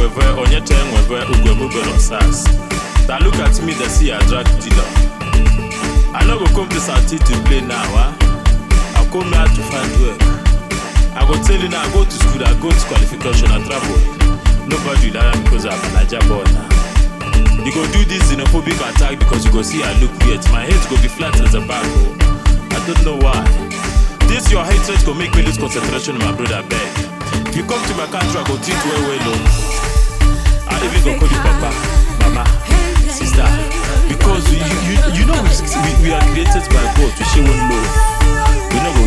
enweve onye cha enweve ugwebube no sas that look at me they see I drag dealer I no go come to South to play now ah I come here to find work I go tell you now I go to school I go to qualification I travel nobody will hire me because I'm a Naija boy now you go do this xenophobic attack because you go see I look weird my head go be flat as a bag oh I don't know why this your hatred go make me lose concentration my brother beg if you come to my country I go treat you well well oh I even go call you papa mama sister because you you, you know we, we, we are created by God to share one love we no go